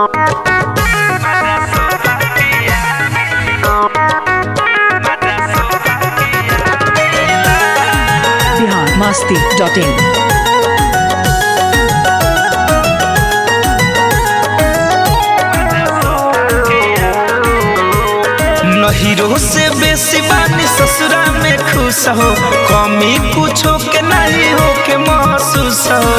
Bihar Masti dot in नहीरो से बेसी बानी ससुरा में खुश हो कमी कुछो के नहीं हो के महसूस हो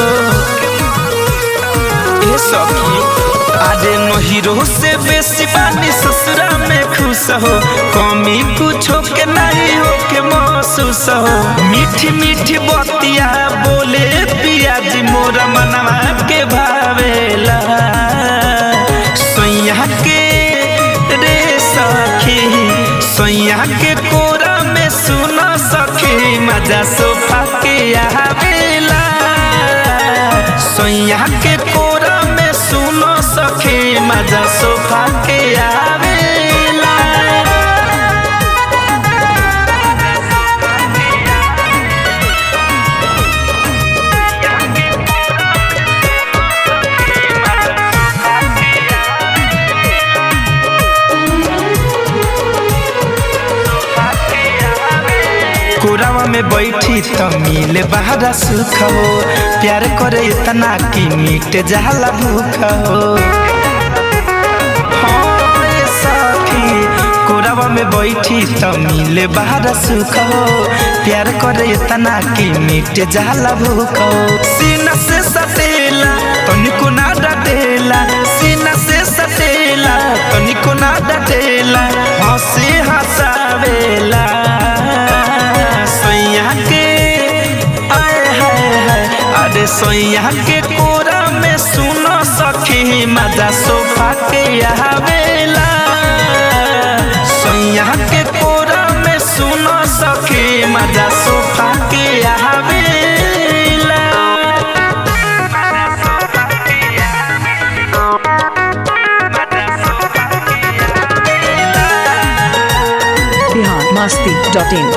ए सखी अरे नहीरो से बेसी बानी ससुरा में खुश हो कमी कुछो के नहीं हो के महसूस हो मीठी मीठी बतिया बोले पिया जी मोरा मनवा के भावेला सैया के रे सखी सैया के कोरा में सुन सखी मजा सोफा के आवेला सैया के कोरा में सुन सखी मजा सोफा के आवेला कोरावा में बैठी तो मिले बहरा सुख हो प्यार करे इतना कि मिट जाला भूख हो हाँ, ये सखी, कोरावा में बैठी तो मिले बहरा सुख हो प्यार करे इतना कि मिट जाला भूख हो सीना से सटेला तनिको ना डटेला सीना से सटेला तनिको ना डटेला हंसी हंसावेला सैया के आए हाय हाय अरे सैया के कोरा में सुनो सखी मजा सोफा के आवेला सैया के कोरा में सुनो सखी मजा सोफा के आवेला बिहार मस्ती डॉट इन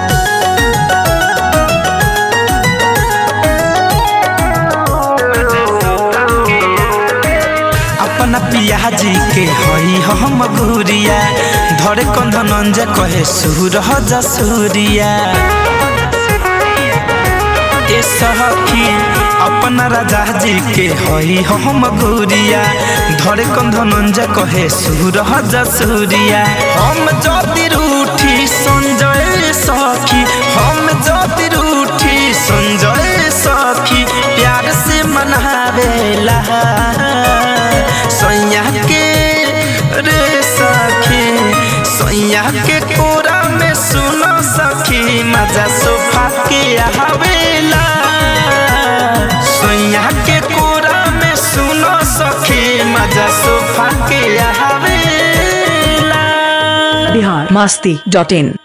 अपना पिया जी के हई हम गुरिया धरे कंधनंज कहे सुर जा सूरिया ए सखी अपना राजा जी के हई हम गुरिया धरे कंधनंज कहे सुर जा सूरिया हम जदि रूठी संजय सखी हम जदि रूठी संजय सखी प्यार से मनावेला सैया के रे सखी सैया के कोरा में सुनो सखी मजा सोफा के आवेला सैया के कोरा में सुनो सखी मजा सोफा के आवेला बिहार मस्ती डॉट इन